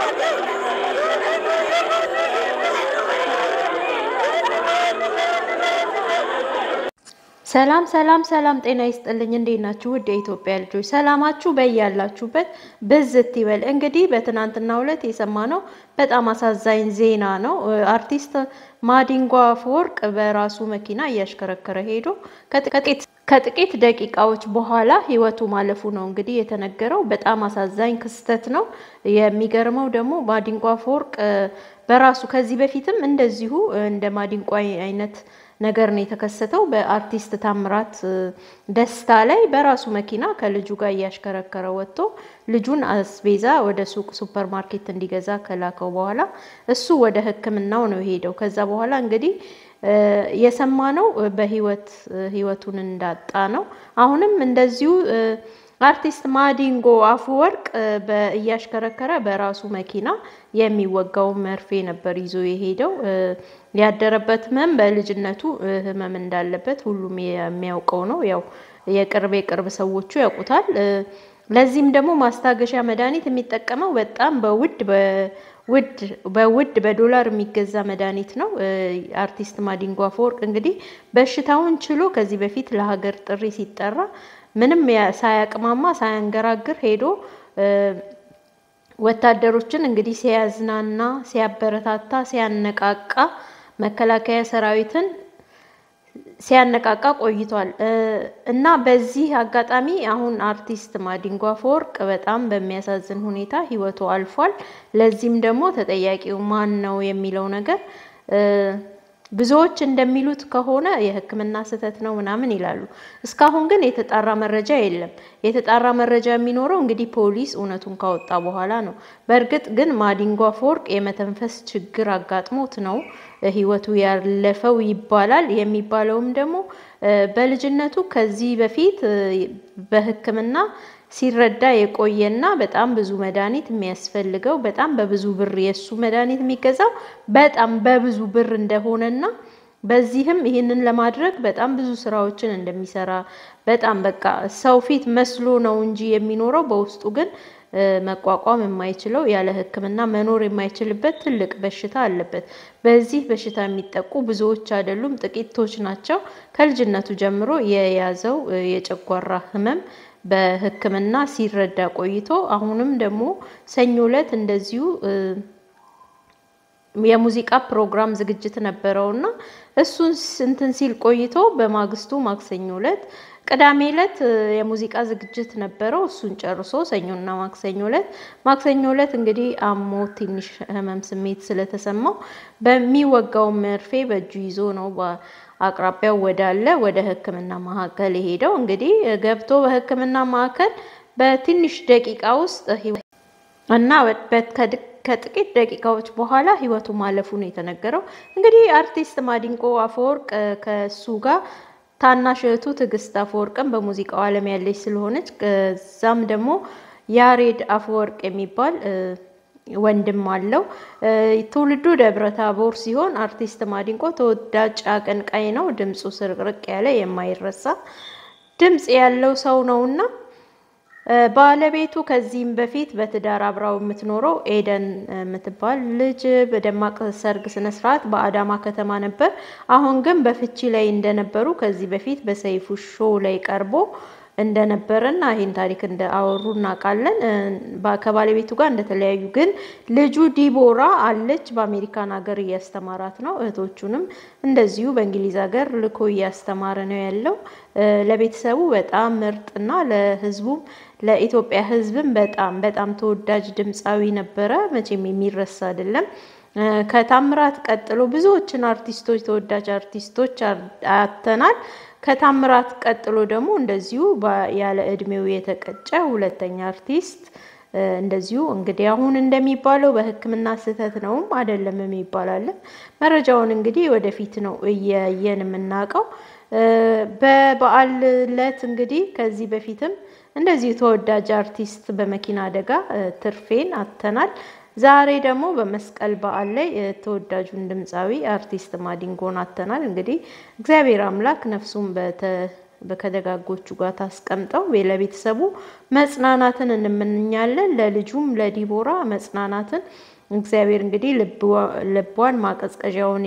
ሰላም ሰላም ሰላም፣ ጤና ይስጥልኝ። እንዴት ናችሁ? ውድ የኢትዮጵያ ልጆች ሰላማችሁ በያላችሁበት ብዝት ይበል። እንግዲህ በትናንትናው ዕለት የሰማነው በጣም አሳዛኝ ዜና ነው። አርቲስት ማዲንጎ አፈወርቅ በራሱ መኪና እያሽከረከረ ሄዶ ከጥቂት ደቂቃዎች በኋላ ሕይወቱ ማለፉ ነው እንግዲህ የተነገረው። በጣም አሳዛኝ ክስተት ነው። የሚገርመው ደግሞ ማዲንጎ አፈወርቅ በራሱ ከዚህ በፊትም እንደዚሁ እንደ ማዲንጎ አይነት ነገር ነው የተከሰተው። በአርቲስት ታምራት ደስታ ላይ በራሱ መኪና ከልጁ ጋር እያሽከረከረ ወጥቶ ልጁን አስቤዛ ወደ ሱቅ ሱፐር ማርኬት እንዲገዛ ከላከው በኋላ እሱ ወደ ሕክምናው ነው የሄደው። ከዛ በኋላ እንግዲህ የሰማነው በህይወት ህይወቱን እንዳጣ ነው። አሁንም እንደዚሁ አርቲስት ማዲንጎ አፈወርቅ እያሽከረከረ በራሱ መኪና የሚወጋውን መርፌ ነበር ይዞ የሄደው። ያደረበት ህመም በልጅነቱ ህመም እንዳለበት ሁሉም የሚያውቀው ነው። ያው የቅርብ የቅርብ ሰዎቹ ያውቁታል። ለዚህም ደግሞ ማስታገሻ መድኃኒት የሚጠቀመው በጣም በውድ በውድ በውድ በዶላር የሚገዛ መድኃኒት ነው። አርቲስት ማዲንጎ አፈወርቅ እንግዲህ በሽታውን ችሎ ከዚህ በፊት ለሀገር ጥሪ ሲጠራ ምንም ሳያቅማማ ሳያንገራግር ሄዶ ወታደሮችን እንግዲህ ሲያዝናና፣ ሲያበረታታ፣ ሲያነቃቃ መከላከያ ሰራዊትን ሲያነቃቃ ቆይቷል እና በዚህ አጋጣሚ አሁን አርቲስት ማዲንጎ አፈወርቅ በጣም በሚያሳዝን ሁኔታ ህይወቱ አልፏል። ለዚህም ደግሞ ተጠያቂው ማን ነው የሚለው ነገር ብዙዎች እንደሚሉት ከሆነ የሕክምና ስህተት ነው ምናምን ይላሉ። እስካሁን ግን የተጣራ መረጃ የለም። የተጣራ መረጃ የሚኖረው እንግዲህ ፖሊስ እውነቱን ካወጣ በኋላ ነው። በእርግጥ ግን ማዲንጎ አፈወርቅ የመተንፈስ ችግር አጋጥሞት ነው ህይወቱ ያለፈው ይባላል። የሚባለውም ደግሞ በልጅነቱ ከዚህ በፊት በሕክምና ሲረዳ የቆየና በጣም ብዙ መድኃኒት የሚያስፈልገው በጣም በብዙ ብር የእሱ መድኃኒት የሚገዛው በጣም በብዙ ብር እንደሆነና በዚህም ይህንን ለማድረግ በጣም ብዙ ስራዎችን እንደሚሰራ በጣም በቃ ሰው ፊት መስሎ ነው እንጂ የሚኖረው በውስጡ ግን መቋቋም የማይችለው ያለ ሕክምና መኖር የማይችልበት ትልቅ በሽታ አለበት። በዚህ በሽታ የሚጠቁ ብዙዎች አይደሉም፣ ጥቂቶች ናቸው። ከልጅነቱ ጀምሮ የያዘው የጨጓራ ህመም በህክምና ሲረዳ ቆይቶ አሁንም ደግሞ ሰኞ ዕለት እንደዚሁ የሙዚቃ ፕሮግራም ዝግጅት ነበረውና እሱን እንትን ሲል ቆይቶ በማግስቱ ማክሰኞ ዕለት ቅዳሜ ዕለት የሙዚቃ ዝግጅት ነበረው። እሱን ጨርሶ ሰኞና ማክሰኞ ዕለት ማክሰኞ ዕለት እንግዲህ አሞ ትንሽ ህመም ስሜት ስለተሰማው በሚወጋው መርፌ በእጁ ይዞ ነው አቅራቢያው ወዳለ ወደ ህክምና ማዕከል የሄደው። እንግዲህ ገብቶ በህክምና ማዕከል በትንሽ ደቂቃ ውስጥ እና ከጥቂት ደቂቃዎች በኋላ ህይወቱ ማለፉ ነው የተነገረው። እንግዲህ አርቲስት ማዲንጎ አፈወርቅ ከሱ ጋር ታናሽ እህቱ ትዕግስት አፈወርቅም በሙዚቃው ዓለም ያለች ስለሆነች ከዛም ደግሞ ያሬድ አፈወርቅ የሚባል ወንድም አለው። ትውልዱ ደብረ ታቦር ሲሆን አርቲስት ማዲንጎ ተወዳጅ አቀንቃኝ ነው። ድምፁ ስርቅርቅ ያለ የማይረሳ ድምፅ ያለው ሰው ነውና ባለቤቱ ከዚህም በፊት በትዳር አብራው የምትኖረው ኤደን የምትባል ልጅ በደማቅ ሰርግ ስነስርዓት በአዳማ ከተማ ነበር። አሁን ግን በፍቺ ላይ እንደነበሩ ከዚህ በፊት በሰይፉ ሾው ላይ ቀርቦ እንደነበረና ይህን ታሪክ እንዳወሩ እናውቃለን። ከባለቤቱ ጋር እንደተለያዩ ግን ልጁ ዲቦራ አለች በአሜሪካን ሀገር እያስተማራት ነው። እህቶቹንም እንደዚሁ በእንግሊዝ ሀገር ልኮ እያስተማረ ነው ያለው። ለቤተሰቡ በጣም ምርጥና ለሕዝቡም ለኢትዮጵያ ሕዝብም በጣም በጣም ተወዳጅ ድምፃዊ ነበረ። መቼም የሚረሳ አይደለም። ከታምራት ቀጥሎ ብዙዎችን አርቲስቶች ተወዳጅ አርቲስቶች አተናል። ከታምራት ቀጥሎ ደግሞ እንደዚሁ ያለ እድሜው የተቀጨ ሁለተኛ አርቲስት እንደዚሁ እንግዲህ አሁን እንደሚባለው በሕክምና ስህተት ነውም አይደለም የሚባላለን። መረጃውን እንግዲህ ወደፊት ነው እያየን የምናውቀው። በበዓል ዕለት እንግዲህ ከዚህ በፊትም እንደዚሁ ተወዳጅ አርቲስት በመኪና አደጋ ትርፌን አተናል። ዛሬ ደግሞ በመስቀል በዓል ላይ ተወዳጁን ድምፃዊ አርቲስት ማዲንጎን አተናል። እንግዲህ እግዚአብሔር አምላክ ነፍሱን ከደጋጎቹ ጋር ታስቀምጠው። ለቤተሰቡ መጽናናትን እንመኛለን። ለልጁም ለዲቦራ መጽናናትን እግዚአብሔር እንግዲህ ልቧን ማቀዝቀዣውን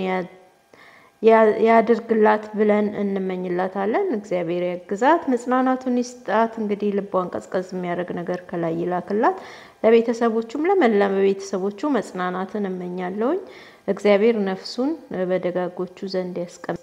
ያድርግላት ብለን እንመኝላታለን። እግዚአብሔር ያግዛት፣ መጽናናቱን ይስጣት። እንግዲህ ልቧን ቀዝቀዝ የሚያደርግ ነገር ከላይ ይላክላት። ለቤተሰቦቹም ለመላ ቤተሰቦቹ መጽናናትን እመኛለሁኝ። እግዚአብሔር ነፍሱን በደጋጎቹ ዘንድ ያስቀምጥ።